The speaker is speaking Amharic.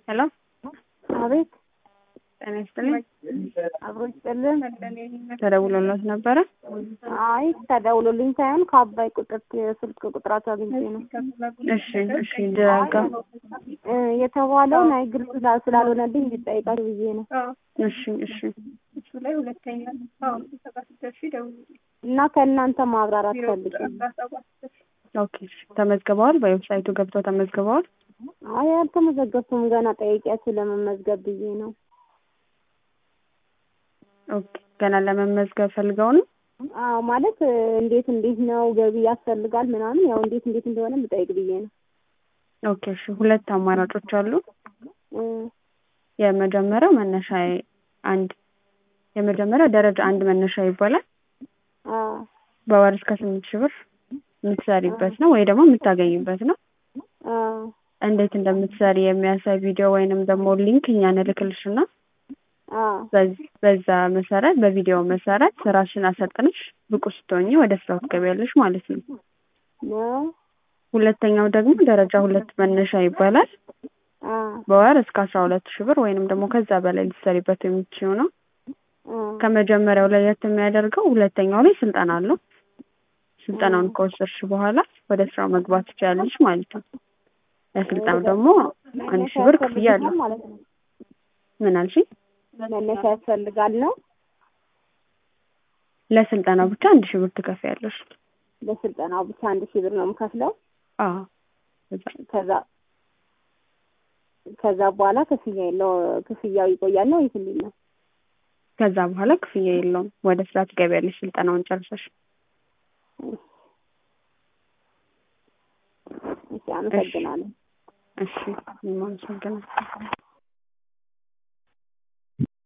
ሄሎ አቤት ጤና ይስጥልኝ። አብሮ ይስጥልን። ተደውሎለት ነበረ? አይ ተደውሎልኝ ሳይሆን ከአባይ ቁጥር የስልክ ቁጥራቸው አግኝቼ ነው እሺ እሺ ደጋ እ የተባለው ናይ ግልጽ ስላ- ስላልሆነልኝ እንዲጠይቃችሁ ብዬ ነው እሺ እሺ እሱ ላይ ሁለተኛ አዎ ሰባ ስድስት ሺህ ደውሉልኝ እና ከእናንተ ማብራራት ፈልጌ ነው። አስራ ሰባት ሺህ ኦኬ እሺ ተመዝግበዋል? በዌብሳይቱ ገብተው ተመዝግበዋል? አይ አልተመዘገብኩም ገና ጠይቂያችሁ ለመመዝገብ ብዬ ነው። ኦኬ ገና ለመመዝገብ ፈልገው ነው? አዎ ማለት እ፣ እንዴት እንዴት ነው ገቢ ያስፈልጋል ምናምን ያው እንዴት እንዴት እንደሆነ ልጠይቅ ብዬ ነው። ኦኬ እሺ ሁለት አማራጮች አሉ። እ፣ የመጀመሪያው መነሻ አንድ የመጀመሪያው ደረጃ አንድ መነሻ ይባላል። አዎ በወር እስከ ስምንት ሺህ ብር የምትሰሪበት ነው ወይ ደግሞ የምታገኝበት ነው። አዎ እንዴት እንደምትሰሪ የሚያሳይ ቪዲዮ ወይንም ደግሞ ሊንክ እኛ እንልክልሽና አዎ በዚ- በዛ መሰረት በቪዲዮ መሰረት ስራሽን አሰልጥነሽ ብቁ ስትሆኚ ወደ ስራው ትገቢያለሽ ማለት ነው። ነው ሁለተኛው ደግሞ ደረጃ ሁለት መነሻ ይባላል። አዎ በወር እስከ አስራ ሁለት ሺህ ብር ወይንም ደግሞ ከዛ በላይ ልትሰሪበት የምትችይው ነው። አዎ ከመጀመሪያው ለየት የሚያደርገው ሁለተኛው ላይ ስልጠና አለው። ስልጠናውን ከወሰድሽ በኋላ ወደ ስራው መግባት ትችያለሽ ማለት ነው። ለስልጠናው ደግሞ አንድ ሺህ ብር ክፍያ አለው። ያስፈልጋል ማለት ነው። ምን አልሽኝ? መነሻ ያስፈልጋል ነው ለስልጠናው ብቻ አንድ ሺህ ብር ትከፍያለሽ። ለስልጠናው ብቻ አንድ ሺህ ብር ነው የምከፍለው። አዎ ከዛ ከዛ በኋላ ክፍያ የለው ክፍያው ይቆያል ነው ወይስ እንዴት ነው? ከዛ በኋላ ክፍያ የለውም። ወደ ስራ ትገቢያለሽ ስልጠናውን ጨርሰሽ። እሺ አመሰግናለሁ። እሺ እኔም አመሰግናለሁ።